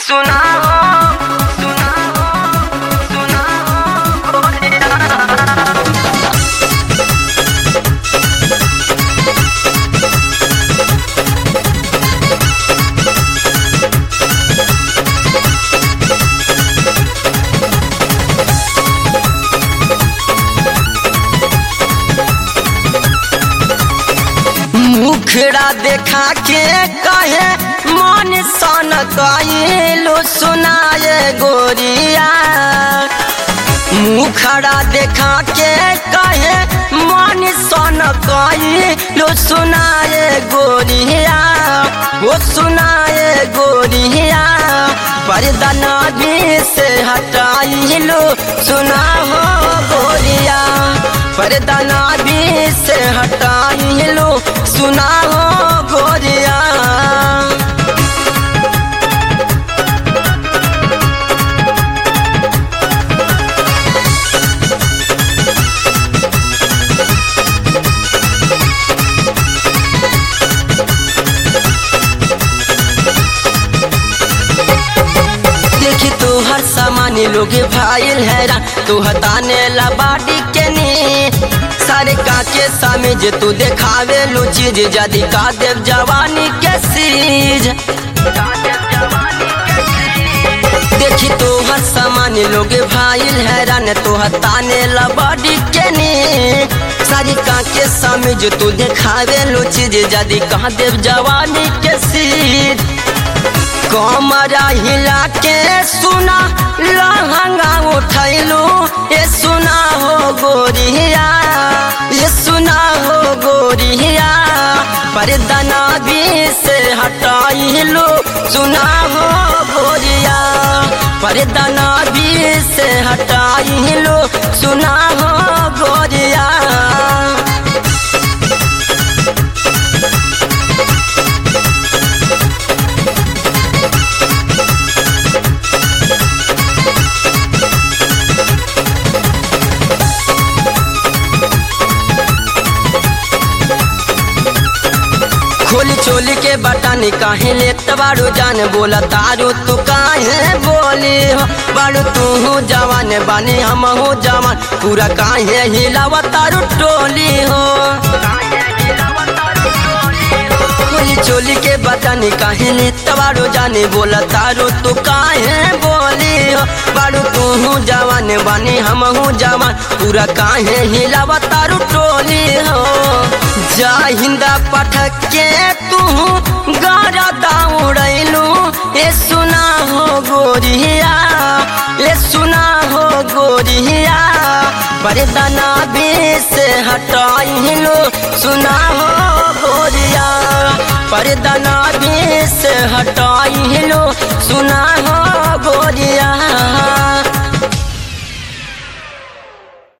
सुना हो सुना हो सुना हो गोरिया मुखड़ा देखा के कहे मन सन कइलो सुनाए गोरिया मुखड़ा देखा के कहे मन सन कइलो सुनाए गोरिया वो सुनाए गोरिया पर्दा नदी से हटाइलो सुना हो गोरिया पर्दा नदी से हटाइलो सुना हो गोरिया देखी तू हर सामान लोग भाईल हैरान तू हताने ला बाडी के नी सारे काके सामे जे तू देखावे लो चीज जदी का देव जवानी के सीज देखी तू हर सामान लोग भाईल हैरान तू हताने ला बाडी के नी सारी काके सामे जो तू देखावे लो चीज जदी का देव जवानी के सीज कमरा हिला के सुना लहंगा उठैलू ये सुना हो गोरिया ये सुना हो गोरिया परदना भी से हटाइलू सुना हो गोरिया परदना भी से हटाइलू सुना हो गोरिया खोली चोली के बटन काहे लेत बारू जान बोला तारू तू काहे बोली हो बारू तू हो जवान बानी हम हो जवान पूरा काहे हिलावा तारू टोली हो खोली चोली के बटन काहे लेत बारू जाने बोला तारू तू काहे बोली हो बारू तू हो जवान बानी हम हो जवान पूरा काहे हिलावा तारू टोली हो जा हिंदा पठक के तू गारा दौड़ैलू ये सुना हो गोरिया ये सुना हो गोरिया परदना भी से हटाइलो सुना हो गोरिया परदना भी से हटाइलो सुना